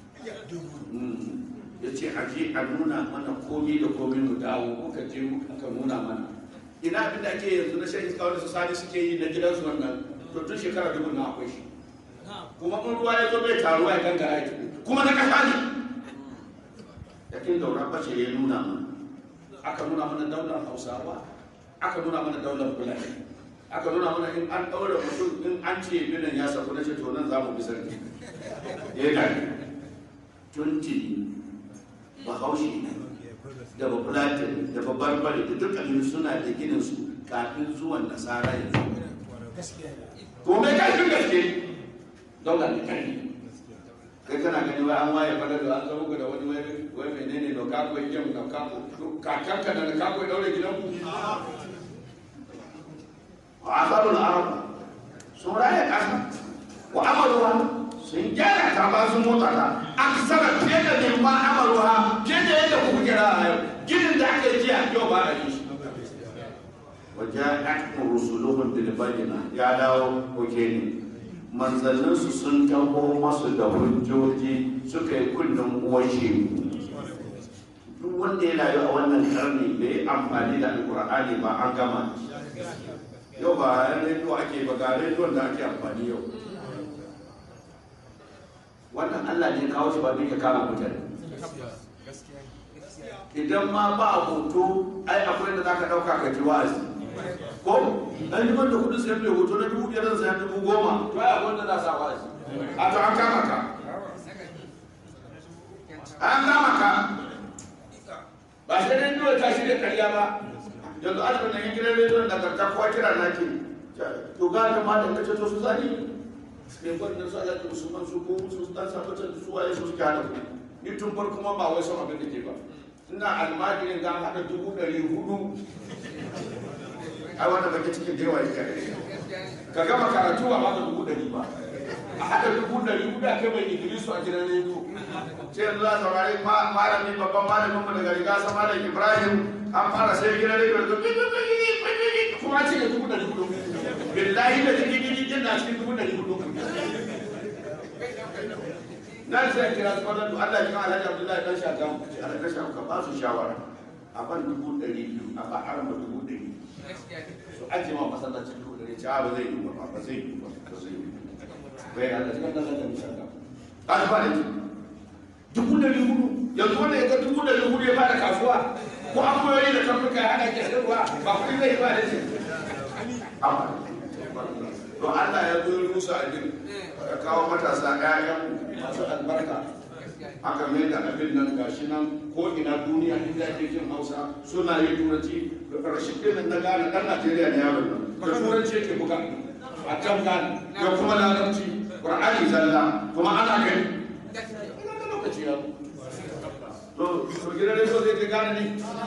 ya ce a je a nuna mana komi da komi mu dawo muka je muka nuna mana ina abin da ake yanzu na shan iska wanda su sani suke yi na gidansu wannan to tun shekara dubu na akwai shi kuma in ruwa ya zo bai taruwa ya gangara ya kuma na kasa ne yakin daura bace ya nuna mana aka nuna mana daular hausawa aka nuna mana daular fulani aka nuna mana in an ɗaura mutum in an ce binan ya saku na ce to nan za mu bi sarki ya gani tunti bahaushe da bafulatin da babarbare da dukkanin suna da ginin su kafin zuwan nasara yanzu ko mai karfin gaske daular da karfi kai kana gani wai an waye fada da an zama da wani wai menene no kako yake no kako kakanka da kako ya daure gidanku وآخر الأرض سورة كذا وعملها سنجارة كما سموتها أكثر كذا مما عملها كذا يدعو كذا جن ذاك الجيع جو بارجش وجاءتهم رسلهم بالبينة يا داو وكيني manzanninsu sun taho masu da hujjoji suka yi kullum uwashe duk wanda ya rayu a wannan karni bai amfani da alkur'ani ba an gama yau ba yan rediyo ake ba ga rediyon da ake amfani yau wannan allah ne kawo shi ba duk ya kama mutane idan ma ba hoto ai akwai da zaka dauka ka ji wa'azi ko dan liman da kudin sayar da hoto na dubu biyar zan dubu goma to ai akwai da za sa wa'azi a to an kama ka an kama ka ba sai rediyo ta shirya karya ba yanzu asibitin nan gidan rediyon da karta kowa kira na ke to ga da matan kace to su zani ne wannan su alaƙi musulman su ko su dan sabatar da su waye su suke hana ku ni tun farko ma ba wai son abin da ke ba ina almajirin ga haɗa dubu ɗari hudu ai wanda baki cikin dewa yake ka gama karatu ba baka dubu ɗari ba a haɗa dubu ɗari hudu a kai mai idrisu a gidan rediyo sai yanzu za a saurari malami babban malamin mu daga riga sa malam ibrahim an fara sai gidan rediyo da kuma ce da dubu ɗari hudu billahi da cikin gidi na cikin dubu ɗari hudu nan sai kira su wannan Allah ya kama Alhaji Abdullahi dan shaka ce Allah ka shaka ba su shawara a ban dubu ɗari biyu a ba arama dubu ɗari su aje ma masallacin dubu ɗari ce a ba zai yi ba ba zai yi ba ba zai yi bai Allah cikin nan da misalla ka ba da dubu ɗari hudu yanzu wanda ya ga dubu ɗari hudu ya fara kasuwa ko an koyoyi da karfuka ya haɗa ke sayarwa ba kuɗi zai ba da shi to Allah ya zo cusa abin ka kawo matasa ƴaƴan masu albarka aka mai da abin nan gashi nan ko ina duniya inda ake jin hausa suna yin turanci rashin ɗin na gane ɗan najeriya ne yaron nan da turanci yake buga a can gane da kuma larabci ƙur'ani zalla kuma ana gani ina da lokaci ya to to gidan rediyo zai ke gane ne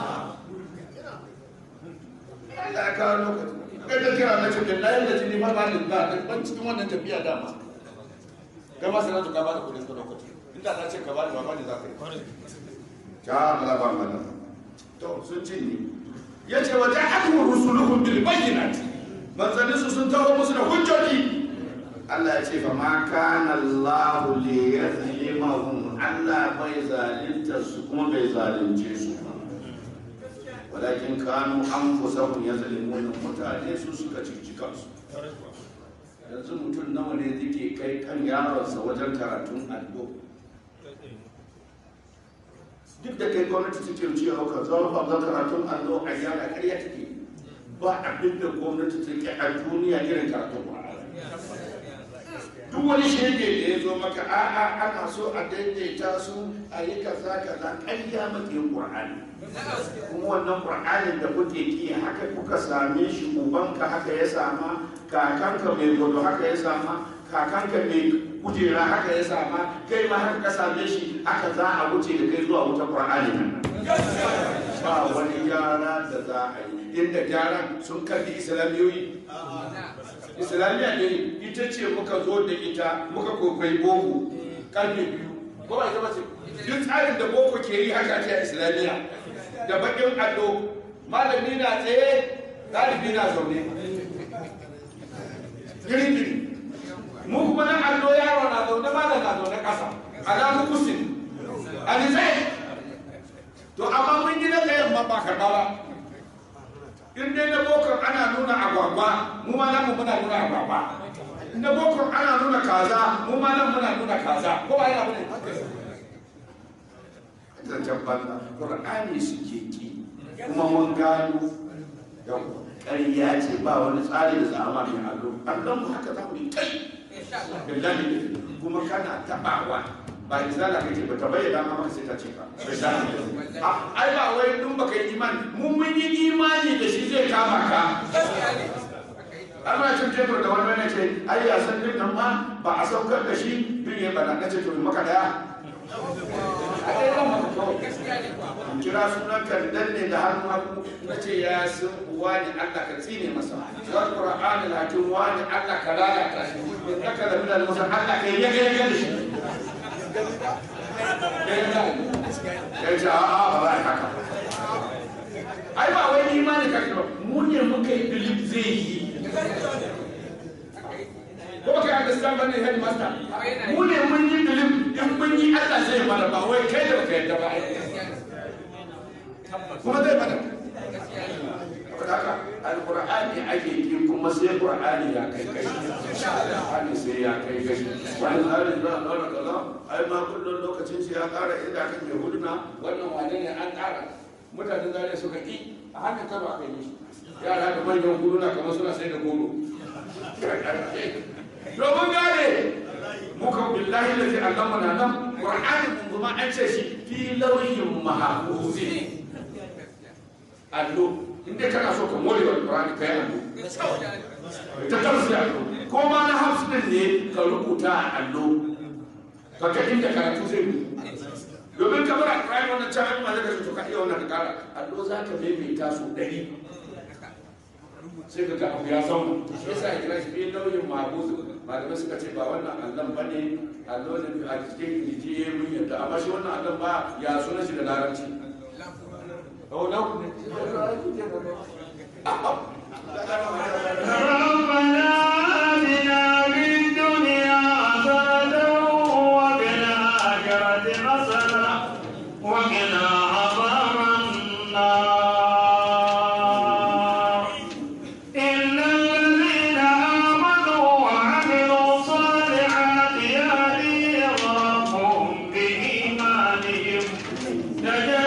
Allah ya kawo lokaci kai da kira na ce da layin da jini ma ba ni ba ban cikin wannan tafiya dama kai ma sanatu ka ba da kudin ka lokaci inda na ce ka ba ni ba ne za ka yi ta Allah ba mana to sun ce ni yace wa ja'atuhum rusuluhum bil bayyinati manzanni su sun taho musu da hujjoji Allah ya ce fa ma kana Allah li yazlimahum Allah bai zalunta su kuma bai zalunce su ba walakin kanu anfusahum yazlimun mutane su suka cici kansu yanzu mutum nawa ne zike kai kan yaronsa wajen karatun allo duk da kai gwamnati take cewa ka zo ba zan karatun allo a yara ƙarya take ba abin da gwamnati take a duniya irin karatun Qur'ani duk wani shege da ya zo maka a'a ana so a daidaita su a yi kaza kaza ƙarya maka yin Qur'ani kuma wannan Qur'anin da kuke ki haka kuka same shi ubanka haka ya sama kakanka mai godo haka ya sama kakanka mai kujera haka ya sama kai ma haka ka same shi haka za a wuce da kai zuwa wuta Qur'ani nan ba wani gyara da za a yi inda gyaran sun kalli islamiyoyi islamiyya ne ita ce muka zo da ita muka kokwai boko karfe biyu ko ba ita bace duk tsarin da boko ke yi haka ce a islamiyya da bakin allo malami na tsaye ɗalibi na zaune girgiri mu kuma nan allo yaro na zaune malam na zaune ƙasa alamu kusin alizai to amma mun yi na tsayen ma ba karɓa ba in dai na bokar ana nuna agwagwa mu ma nan muna nuna agwagwa in na bokar ana nuna kaza mu ma nan muna nuna kaza ko ba yana bane zancen banza qur'ani suke ki kuma mun gano yau ƙarya ce ba wani tsari da zama mai allo allon mu haka za mu yi kai billahi kuma kana tabawa ba izala kake ba ta bayyana ma maka sai ta ce ka ai ba wai dun baka yi imani mun mun yi imani da shi zai kama ka Allah cin tebur da wani wani ce ai ya san din nan ma ba a saukar da shi bin ya bana na ce to maka daya a dai zan maka kawai kira sunan ka danne da hannu hannu na ce ya san wani Allah ka tsine masa wal qur'an lakin wani Allah ka lalata shi innaka la min al-musa Allah ka yaga yaga da shi ya ce a'a ba za a haka ai ba wai imani ka ba mu ne muka yi bilip zai yi ko ba ka yi understand ba ne headmaster mu ne mun yi bilip in mun yi Allah zai mana ba wai kai da baka yadda ba kuma zai mana saboda haka alqur'ani ake yi kuma sai qur'ani ya kai kai qur'ani sai ya kai kai wani tsari za a ɗaura kaza ai ma kullum lokacin shi ya ƙara inda kan mai huduna wannan wane ne an ƙara mutanen zare suka ƙi a hannun kano aka yi shi yara da manyan huduna kamar suna sai da goro domin gane muka billahi da zai allama na nan qur'ani mun kuma an ce shi fi lauyin mahafuzin allo inda kana so ka more wa Qur'ani kai allo ta tarsi allo ko ma na hafs din ne ka rubuta a allo ka ka inda karatu zai yi domin ka bar Qur'ani wannan can ma zaka to ka iya wannan kara allo za ka maimaita su ɗari sai ka ga abu ya zauna shi yasa ya kira shi bi nauyin mahbuz malamai suka ce ba wannan allon ba ne allo ne a cikin kirji mun yadda amma shi wannan allon ba ya sunan shi da larabci Oh, no. ربنا آتنا في الدنيا حسنة وفي الآخرة حسنة وقنا عذاب النار إن الذين آمنوا وعملوا الصالحات يهديهم ربهم بإيمانهم تجري